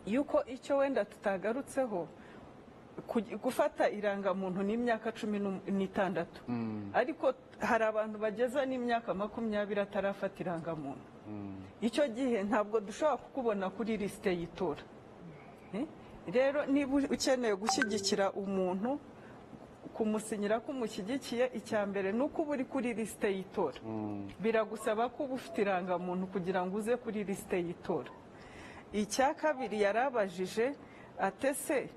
y'uko icyo wenda tutagarutseho ku- gufata irangamuntu ni imyaka cumi n'um- n'itandatu ariko hari abantu bageza n'imyaka makumyabiri atarafata irangamuntu icyo gihe ntabwo dushobora kukubona kuri lisite y'itora Eh? rero niba ukeneye gushyigikira umuntu kumusinyira ko umushyigikiye icya mbere ni uko uba uri kuri lisite y'itora biragusaba ko uba ufite irangamuntu kugira ngo uze kuri lisite y'itora icya kabiri yarabajije atese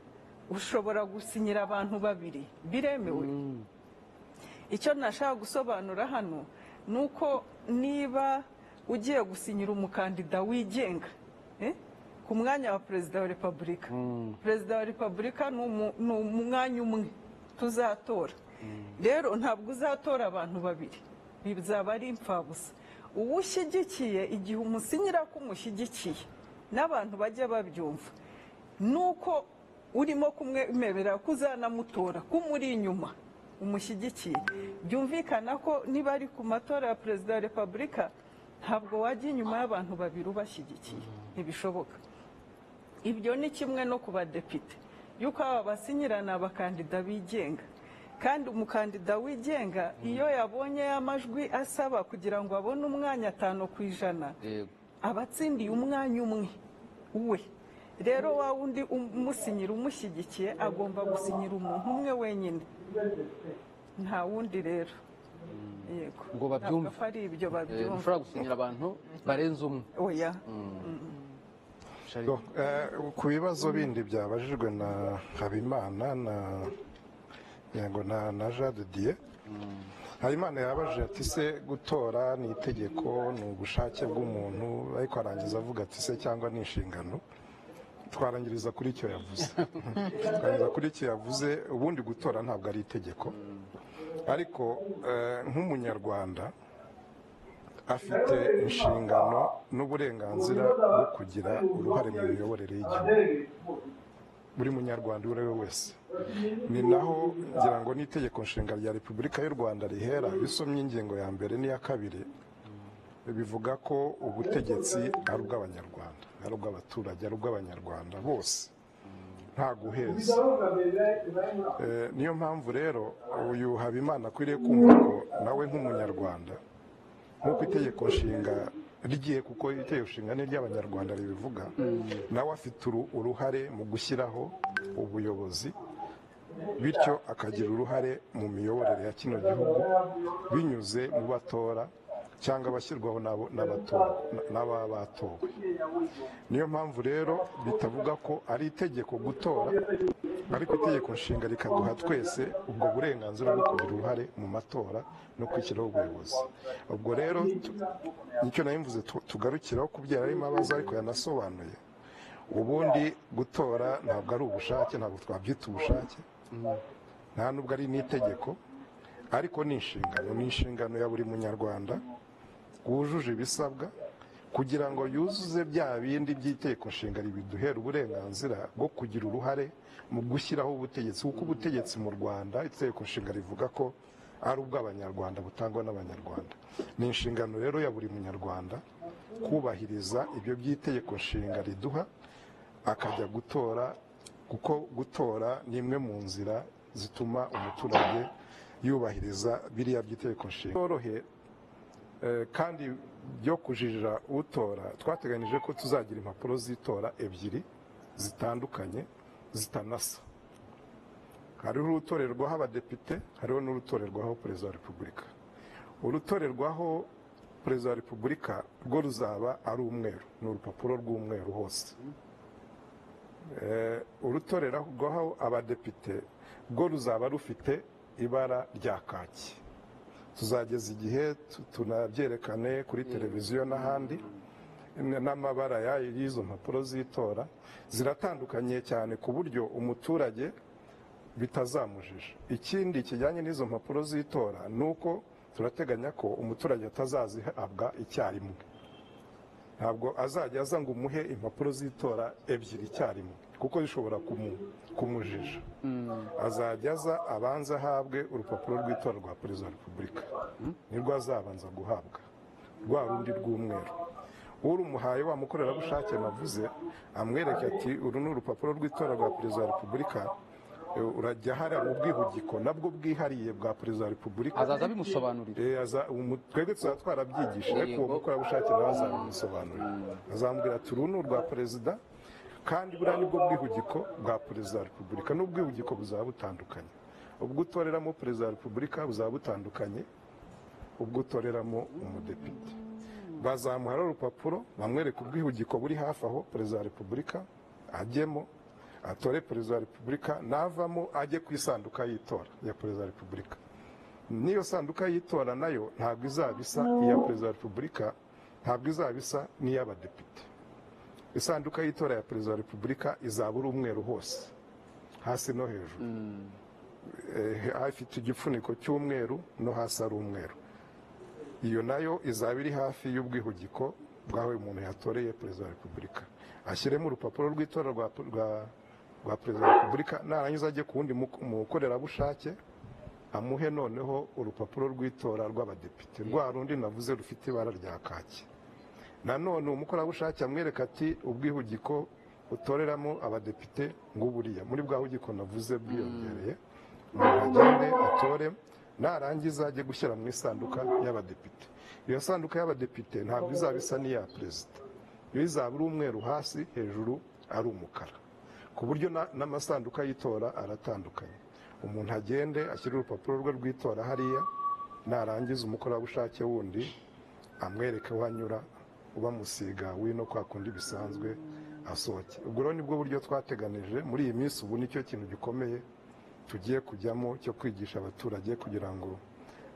ushobora gusinyira abantu babiri biremewe icyo nashaka gusobanura hano ni uko niba ugiye gusinyira umukandida wigenga eh, ku mwanya wa perezida wa repubulika perezida wa repubulika ni umu- ni umwanya umwe tuzatora rero ntabwo uzatora abantu babiri bizaba ari imfabusa uwo ushyigikiye igihe umusinyira ko umushyigikiye n'abantu bajya babyumva nuko urimo kumwemerera ko uzanamutora ko umuri inyuma umushyigikiye byumvikana ko niba ari ku matora ya perezida wa repubulika ntabwo wajya inyuma y'abantu babiri ubashyigikiye ntibishoboka ibyo ni kimwe no ku badepite y'uko aba basinyira ni abakandida bigenga kandi umukandida wigenga iyo yabonye y'amajwi asaba kugira ngo abone umwanya atanu ku ijana yego aba atsindiye umwanya umwe we rero wa wundi umusinyira umushyigikiye agomba gusinyira umuntu umwe wenyine nta wundi rero yego Ngo babyumve. Ntabwo ari ibyo Eh, babyumva ntushobora gusinyira abantu barenze umwe oya Shari- Yo, eh, ku bibazo bindi byabajijwe na habimana na yego na na jean de dieu habimana yabajije ati se gutora ni itegeko ni ubushake bw'umuntu ariko arangiza avuga ati se cyangwa ni inshingano twarangiriza kuri icyo yavuze twarangiriza kuri icyo yavuze ubundi gutora ntabwo ari itegeko ariko eh, nk'umunyarwanda afite inshingano n'uburenganzira bwo kugira uruhare mu miyoborere y'igihugu buri munyarwanda uwo ari we wese ni naho ngira ngo n'itegeko nshinga rya repubulika y'u rwanda rihera iyo usomye ingingo ya mbere n'iya kabiri bivuga ko ubutegetsi ari ubw'abanyarwanda ari ubw'abaturage ari ubw'abanyarwanda bose nta guheza Eh, niyo mpamvu rero uyu habimana akwiriye kumva ko nawe nk'umunyarwanda nk'uko itegeko nshinga rigiye kuko itegeko nshinga ni iry'abanyarwanda ribivuga nawe afite uru- uruhare mu gushyiraho ubuyobozi bityo akagira uruhare mu miyoborere ya kino gihugu binyuze mu batora cyangwa abashyirwaho n'abo- n'abatora- n'aba batowe niyo mpamvu rero bitavuga ko ari itegeko gutora ariko itegeko nshinga rikaduha twese ubwo burenganzira bwo kugira uruhare mu matora no kwishyiraho ubuyobozi ubwo rero tu- nicyo nabimvuze tu- tugarukiraho kubyara arimo abaza ariko yanasobanuye ubundi gutora ntabwo ari ubushake ntabwo twabyita ubushake nta nubwo ari n'itegeko ariko ni inshingano ni inshingano ya buri munyarwanda wujuje ibisabwa kugira ngo yuzuze bya bindi by'itegeko nshinga biduhera uburenganzira bwo kugira uruhare mu gushyiraho ubutegetsi kuko ubutegetsi mu rwanda itegeko nshinga rivuga ko ari ubw'abanyarwanda butangwa n'abanyarwanda ni inshingano rero ya buri munyarwanda kubahiriza ibyo by'itegeko nshinga riduha akajya gutora kuko gutora ni imwe mu nzira zituma umuturage yubahiriza biriya by'itegeko nshinga byorohe Eh, kandi byo kujijira utora twateganyije ko tuzagira impapuro z'itora ebyiri zitandukanye zitanasa hariho urutorerwaho abadepite hariho n'urutorerwaho perezida wa repubulika urutorerwaho perezida wa repubulika rwo ruzaba ari umweru ni urupapuro rw'umweru hose Eh, urutorerwaho abadepite rwo ruzaba rufite ibara rya kaki tuzageza igihe tu- tunabyerekane kuri televiziyo n'ahandi n- n'amabara yayo y'izo mpapuro z'itora ziratandukanye cyane ku buryo umuturage bitazamujije ikindi kijyanye n'izo mpapuro z'itora ni uko turateganya ko umuturage atazazihabwa icyarimwe ntabwo azajya aza ngo umuhe impapuro z'itora ebyiri icyarimwe kuko zishobora kumu- kumujija azajya aza abanza ahabwe urupapuro rw'itora rwa perezida wa repubulika nirwo azabanza guhabwa rwa rundi rw'umweru urumuhaye wa mukorerabushake navuze amwereke ati uru ni urupapuro rw'itora rwa perezida wa repubulika e, urajya hariya mu bwihugiko nabwo bwihariye bwa perezida wa repubulika azaza abimusobanurira Eh, aza- umu- twebwe tuzaba twarabyigishije ariko uwo mukorerabushake nawe azabimusobanurira azambwira ati uru ni urwa perezida kandi buriya nibwo bwihugiko bwa perezida wa repubulika n'ubwihugiko buzaba butandukanye ubwo utoreramo perezida wa repubulika buzaba butandukanye ubwo utoreramo umudepite bazamuha rero urupapuro bamwereka ubwihugiko buri hafi aho perezida wa repubulika ajyemo atore perezida wa repubulika navamo ajye ku isanduka y'itora ya perezida wa repubulika n'iyo sanduka y'itora nayo ntabwo izaba isa iya perezida wa repubulika ntabwo izaba isa n'iy'abadepite isanduka y'itora ya perezida wa repubulika izaba uri umweru hose hasi no hejuru Eh, afite igifuniko cy'umweru no hasi ari umweru iyo nayo izaba iri hafi y'ubwihugiko bw'aho uyu muntu yatoreye perezida wa repubulika ashyiremo urupapuro rw'itora rwa rwa- rwa perezida wa repubulika narangiza ajye ku wundi mu- mukorerabushake amuhe noneho urupapuro rw'itora rw'abadepite rwa rundi navuze rufite ibara rya kaki nanone umukorerabushake amwereka ati ubwihugiko utoreramo abadepite nguburiya muri bwa hugiko navuze bwiyongereye umuntu agende atore narangiza ajye gushyira mu isanduka y'abadepite iyo sanduka y'abadepite ntabwo izaba isa n'iya perezida iyo izaba ari umweru hasi hejuru ari umukara ku buryo na- n'amasanduka y'itora aratandukanye umuntu agende ashyire urupapuro rwe rw'itora hariya narangiza umukorerabushake wundi amwereke aho anyura ubamusiga wino kwa kundi bisanzwe asohoke ubwo rero nibwo buryo twateganije muri iyi minsi ubu nicyo kintu gikomeye tugiye kujyamo cyo kwigisha abaturage kugira ngo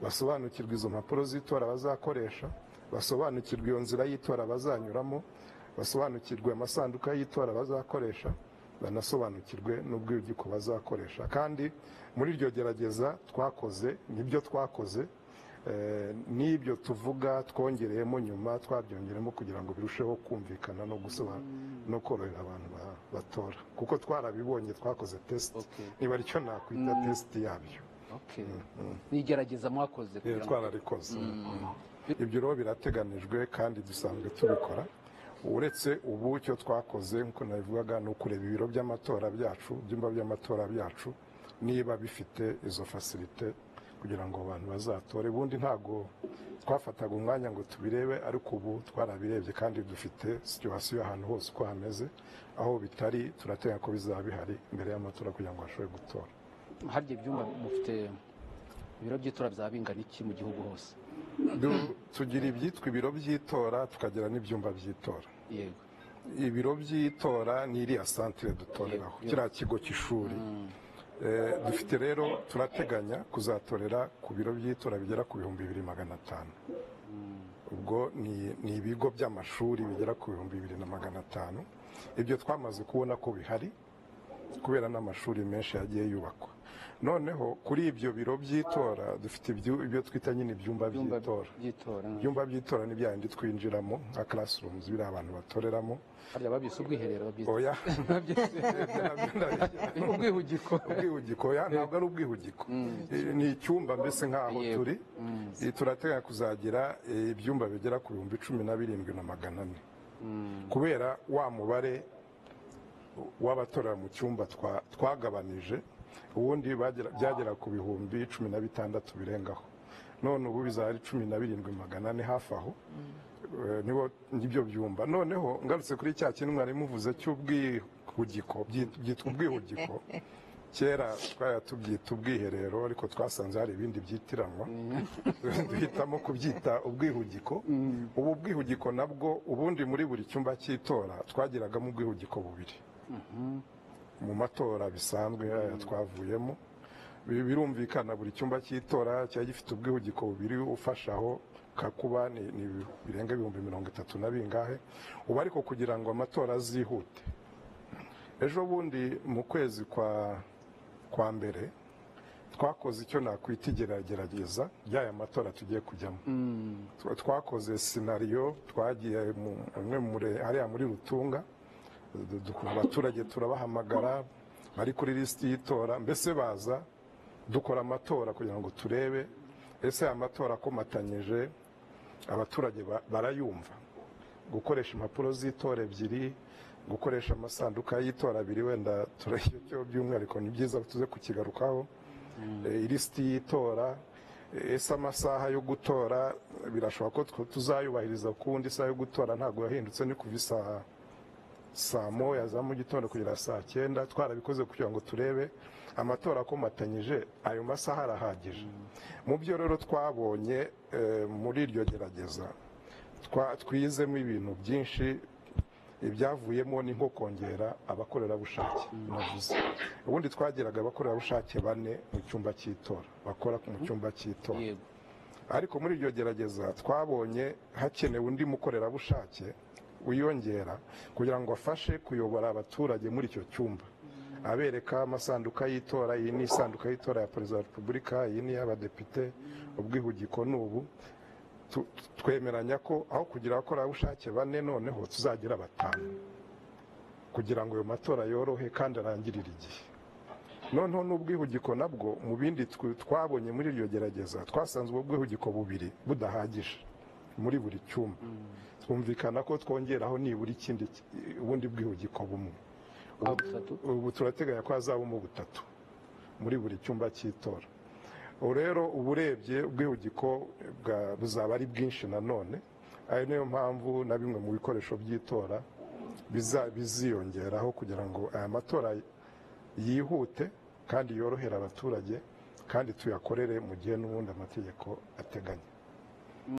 basobanukirwe izo mpapuro z'itora bazakoresha basobanukirwe iyo nzira y'itora bazanyuramo basobanukirwe amasanduka y'itora bazakoresha banasobanukirwe n'ubwiyugiko bazakoresha kandi muri iryo gerageza twakoze nibyo twakoze eh, n'ibyo tuvuga twongereyemo nyuma twabyongeramo kugira ngo birusheho kumvikana no gusoba no korohera abantu ba- batora kuko twarabibonye twakoze test Okay. niba aricyo nakwita test yabyo Okay. ni igerageza mwakoze Eh, kugira ngo twararikoze Mm. ibyo rero birateganijwe kandi dusanzwe tubikora uretse ubu icyo twakoze nk'uko nabivugaga ni ukureba ibiro by'amatora byacu ibyumba by'amatora byacu niba bifite izo fasilite kugira ngo abantu bazatore ubundi ntabwo twafataga umwanya ngo tubirebe ariko ubu twarabirebye kandi dufite situwasiyo ahantu hose uko hameze aho bitari turateganya ko bizaba bihari mbere y'amatora kugira ngo bashobore gutora harya ibyumba mufite ibiro by'itora byaba bingana iki mu gihugu hose Du- tugira ibyitwa ibiro by'itora tukagira n'ibyumba by'itora yego ibiro by'itora ni iriya santire dutoreraho Yego. kiriya kigo cy'ishuri Eh, dufite rero turateganya kuzatorera ku biro by'itora bigera ku bihumbi bibiri magana atanu ubwo ni ni ibigo by'amashuri bigera ku bihumbi bibiri na magana atanu ibyo twamaze kubona ko bihari kubera n'amashuri menshi yagiye yubakwa noneho kuri ibyo biro by'itora dufite ibyu- ibyo twita nyine ibyumba ibyumba by'itora by'itora ibyumba by'itora ni byayindi twinjiramo nka classrooms biriya abantu batoreramo harya babyise ubwiherero babyise oya ubwihugiko ubwihugiko oya ntabwo ari ubwihugiko Eh, ni icyumba mbese nk'aho Yego. turi Eh, turateganya kuzagira eh, ibyumba bigera ku bihumbi cumi na birindwi na magana ane kubera wa mubare w'abatorera mu cyumba twa- twagabanije ubundi bagera- byagera ku bihumbi cumi na bitandatu birengaho none ubu bizaba ari cumi na birindwi magana ane hafi aho Eh, nibo nibyo byumba noneho ngarutse kuri cya kintu mwari muvuze cy'ubwihugiko byit- byitwa ubwihugiko kera twari tubyita ubwiherero ariko twasanze hari ibindi byitiranwa duhitamo kubyita ubwihugiko ubu bwihugiko nabwo ubundi muri buri cyumba cy'itora twagiragamo ubwihugiko bubiri mu matora bisanzwe aya twavuyemo Bi- birumvikana buri cyumba cy'itora cyari gifite ubwihugiko bubiri ufashaho kakuba ni, ni birenga ibihumbi mirongo itatu na bingahe ubu ariko kugira ngo amatora azihute ejo bundi mu kwezi kwa kwa mbere twakoze icyo nakwita igeragerageza ry'aya matora tugiye kujyamo Twa- twakoze sinariyo twagiye mu- umwe muri hariya muri rutunga Du- du- abaturage turabahamagara bari kuri lisiti y'itora mbese baza dukora amatora kugira ngo turebe ese aya matora akomatanyije abaturage ba- barayumva gukoresha impapuro z'itora ebyiri gukoresha amasanduka y'itora abiri wenda turacyo by'umwihariko ni byiza tuze kukigarukaho Eh, ilisiti y'itora eh, ese amasaha yo gutora eh, birashoboka ko twe tuzayubahiriza kuwundi isaha yo gutora ntabwo yahindutse ni kuva isaha saa moya za mu gitondo kugera saa cyenda twarabikoze kugira ngo turebe amatora akomatanyije ayo masaha arahagije mu byo rero twabonye eh, muri iryo gerageza twa- twizemo ibintu byinshi ibyavuyemo ni nko kongera abakorerabushake navuze ubundi twagiraga abakorerabushake bane mu cyumba cy'itora bakora mu cyumba cy'itora yego ariko muri iryo gerageza twabonye hakenewe undi mukorerabushake wiyongera kugira ngo afashe kuyobora abaturage muri icyo cyumba abereka amasanduka y'itora iyi ni isanduka y'itora ya perezida wa repubulika iyi ni iy'abadepite ubwihugiko ni ubu Tu- twemeranya ko aho kugira abakorerabushake bane noneho tuzagira batanu kugira ngo ayo matora yorohe kandi arangirire igihe noneho n'ubwihugiko nabwo mu bindi tw- twabonye muri iryo gerageza twasanze ubwo bwihugiko bubiri budahagije muri buri cyumba twumvikana ko twongeraho nibura ikindi ki- ubundi bwihugiko bumwe aho butatu ubu turateganya ko hazabamo butatu muri buri cyumba cy'itora ubu rero uba urebye ubwihugiko bwa- buzaba ari bwinshi nanone ari niyo mpamvu na bimwe mu bikoresho by'itora biza- biziyongeraho kugira ngo aya matora yihute kandi yorohere abaturage kandi tuyakorere mu gihe n'ubundi amategeko ateganya